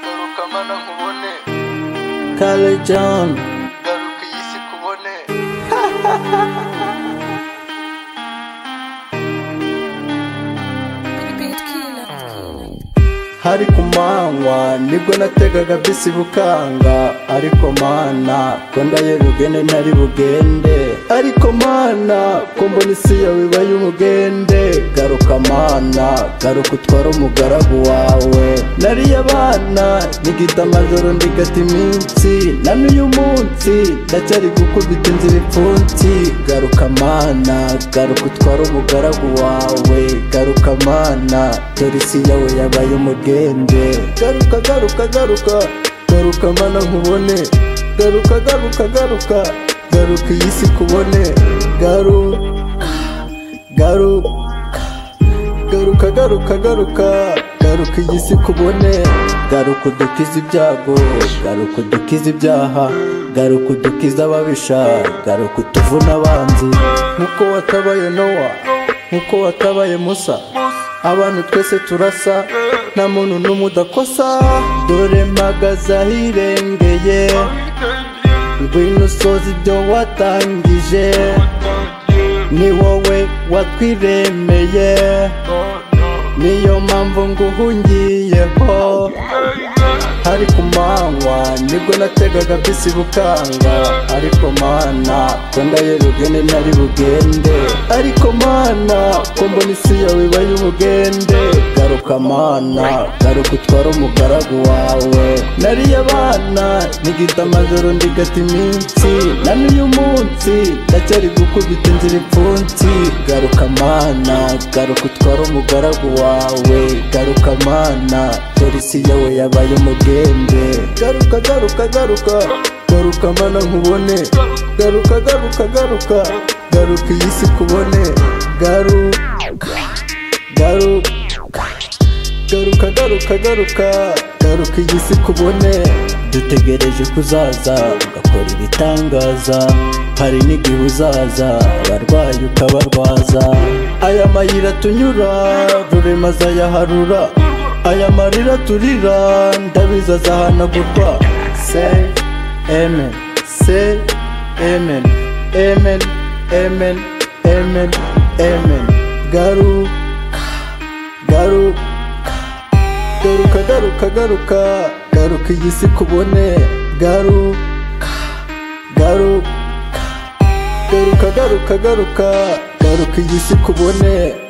garuka mana nkubone Kale John garuka iyi si kubone hari ku manywa nibwo nategaga bisi bukanga ariko mana ko ndaye rugende ntari bugende ariko mana ko mbona isi yawe iba y'umugende garuka mana garuka utware umugaragu wawe nariye abana nigita amajoro ndigata iminsi na n'uyu munsi ndacyari gukubita inzira ipfunsi garuka mana garuka utware umugaragu wawe garuka mana dore isi yawe yabaye umugende garuka garuka garuka garuka mana nkubone garuka garuka garuka garuka iyi si kubone garuka garuka garuka garuka garuka garuka iyi si kubone garuka udukize ibyago garuka udukize ibyaha garuka udukize ababisha garuka utuvune abanzi nkuko watabaye nowa nkuko watabaye musa abantu twese turasa nta muntu n'umwe udakosa dore mpagaze ahirengeye ngwino usoza ibyo watangije ni wowe watwiremeye niyo mpamvu nguhungiyeho hari ku manywa nibwo nategaga bisi bukanga ariko mana ko ndaye rugende ntari bugende ariko mana ko mbona isi yawe iba y'ubugende garuka mana garuka utware umugaragu wawe nariye abana nigita amajoro ndigata iminsi na n'uyu munsi ndacyari gukubita inzira ipfunsi garuka mana garuka utware umugaragu wawe garuka mana dore isi yawe yabaye umugende garuka garuka garuka garuka mana nkubone garuka garuka garuka garuka iyi si kubone garuka garuka garuka garuka garuka garuka iyi si kubone dutegereje ko uzaza ugakora ibitangaza hari n'igihe uzaza abarwayi ukabarwaza aya mayira tunyura rurema azayaharura aya marira turira ndabizi azahanagurwa se amen se amen amen amen amen amen garuka garuka garuka garuka garuka garuka iyi si kubone garuka garuka garuka garuka garuka garuka iyi si kubone